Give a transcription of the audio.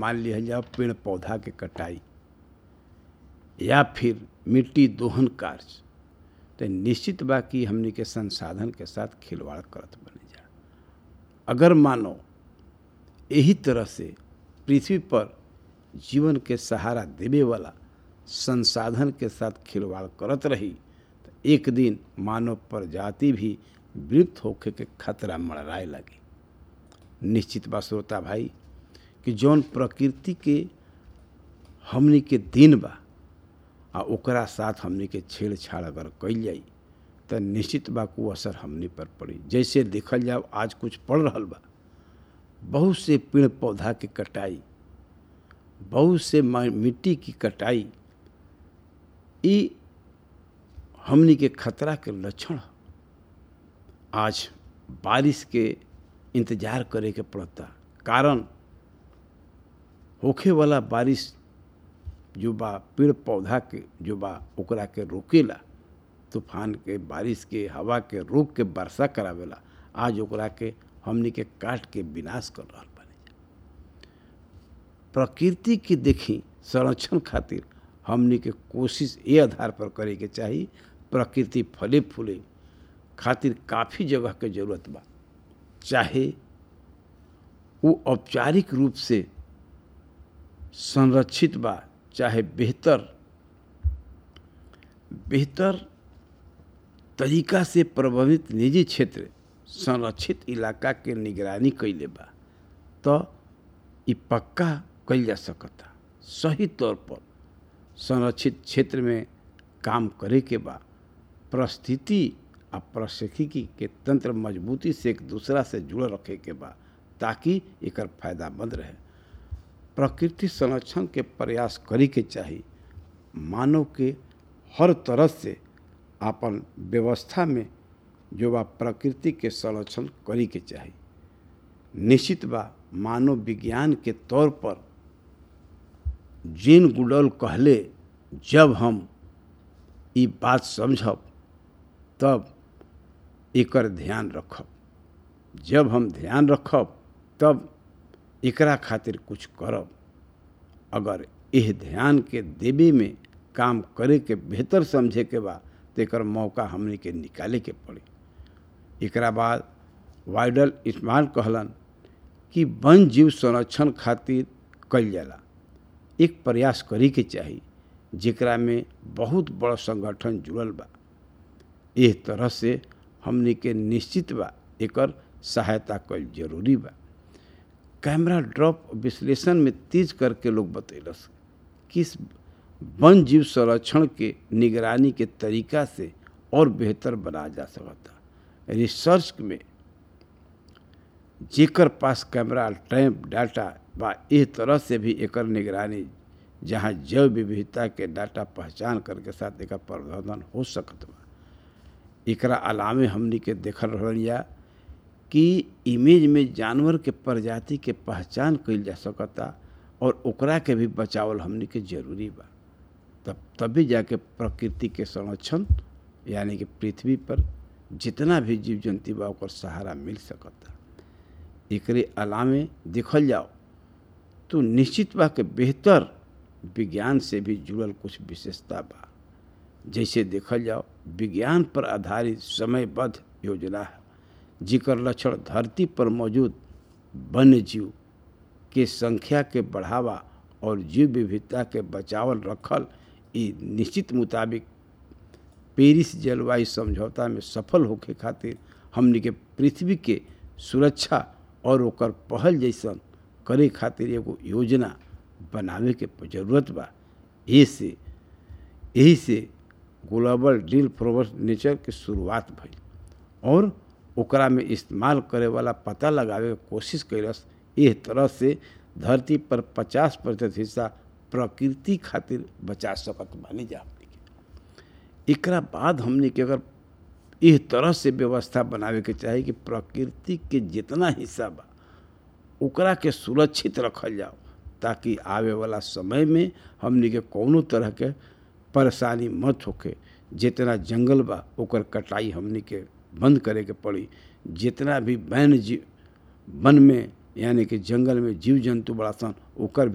मान लिया जाओ पेड़ पौधा के कटाई या फिर मिट्टी दोहन कार्य तो निश्चित बा कि हमनी के संसाधन के साथ खिलवाड़ करत बने जा अगर मानो यही तरह से पृथ्वी पर जीवन के सहारा देवे वाला संसाधन के साथ खिलवाड़ करत रही तो एक दिन मानव प्रजाति भी विलुप्त होखे के खतरा मड़राए लगी निश्चित बा श्रोता भाई कि जौन प्रकृति के हमनी के दिन बा आ ओकरा साथ हमनी के छेड़छाड़ अगर कइल जाई तो निश्चित बा को असर हमनी पर पड़ी जैसे देखल जाओ आज कुछ पड़ रहा बा बहुत से पेड़ पौधा की कटाई बहुत से मिट्टी की कटाई ई हमनी के खतरा के लक्षण आज बारिश के इंतजार करे के पड़ता कारण होखे वाला बारिश जो बा पेड़ पौधा के जो बा ओकरा के रोकेला तूफान के बारिश के हवा के रोक के वर्षा करावेला आज ओकरा के हमनी के काट के विनाश कर रहा बने प्रकृति के देखी संरक्षण खातिर हमनी के कोशिश ये आधार पर करे के चाही प्रकृति फले फूले खातिर काफ़ी जगह के जरूरत बा चाहे वो औपचारिक रूप से संरक्षित बा चाहे बेहतर बेहतर तरीका से प्रभावित निजी क्षेत्र संरक्षित इलाका के निगरानी कैले बा तो ये पक्का कल जा सकता सही तौर पर संरक्षित क्षेत्र में काम करे के बा परिस्थिति आ प्रशिक्षिकी के तंत्र मजबूती से एक दूसरा से जुड़ रखे के बा ताकि एकर फायदामंद रहे प्रकृति संरक्षण के प्रयास करे के चाही मानव के हर तरह से अपन व्यवस्था में जो बा प्रकृति के संरक्षण करे के चाही निश्चित बा मानव विज्ञान के तौर पर जीन गुडल कहले जब हम ये बात समझब तब एकर ध्यान रखब जब हम ध्यान रखब तब एकरा खातिर कुछ करब अगर यह ध्यान के देवे में काम करे के बेहतर समझे के बा तो एकर मौका हमने के निकाले के पड़ी एकरा बाद वाइडल इस्माल कहलन कि वन जीव संरक्षण खातिर कल जाला एक प्रयास करे के चाही जेकरा में बहुत बड़ा संगठन जुड़ल बा एह तरह से हमने के निश्चित बा एकर सहायता कल जरूरी बा कैमरा ड्रॉप विश्लेषण में तेज करके लोग बतैलस किस वन जीव संरक्षण के निगरानी के तरीका से और बेहतर बना जा सकता रिसर्च में जेकर पास कैमरा टैंप डाटा बा इस तरह से भी एकर निगरानी जहाँ जैव विविधता के डाटा पहचान करके साथ एकर प्रबंधन हो सकत बा एकरा अलावे हमनी के देखल रहिया कि इमेज में जानवर के प्रजाति के पहचान कइल जा सकता और ओकरा के भी बचावल हमनी के जरूरी बा तब तभी जाके प्रकृति के संरक्षण यानी कि पृथ्वी पर जितना भी जीव जंतु बा ओकर सहारा मिल सकता एकरे अलावे देखल जाओ तो निश्चित बा के बेहतर विज्ञान से भी जुड़ल कुछ विशेषता बा जैसे देखल जाओ विज्ञान पर आधारित समयबद्ध योजना है जिकर लक्षण धरती पर मौजूद वन्य जीव के संख्या के बढ़ावा और जीव विविधता के बचावल रखल ई निश्चित मुताबिक पेरिस जलवायु समझौता में सफल होके खातिर हमनी के पृथ्वी के सुरक्षा और ओकर पहल जैसन करे खातिर एगो योजना बनावे के जरूरत बा ऐसे यही से ग्लोबल डील फॉर नेचर के शुरुआत भइल और ओकरा में इस्तेमाल करे वाला पता लगावे के कोशिश कैलस इस तरह से धरती पर 50 प्रतिशत हिस्सा प्रकृति खातिर बचा सकत बानी जा हमनी के एकरा बाद हमनी के अगर इस तरह से व्यवस्था बनावे के चाही कि प्रकृति के जितना हिस्सा बा ओकरा के सुरक्षित रखल जाओ ताकि आवे वाला समय में हमनी के कौनो तरह के परेशानी मत होके जितना जंगल बा ओकर कटाई हमनी के बंद करे के पड़ी जितना भी वन्य जीव वन में यानी कि जंगल में जीव जंतु बड़ा सन ओकर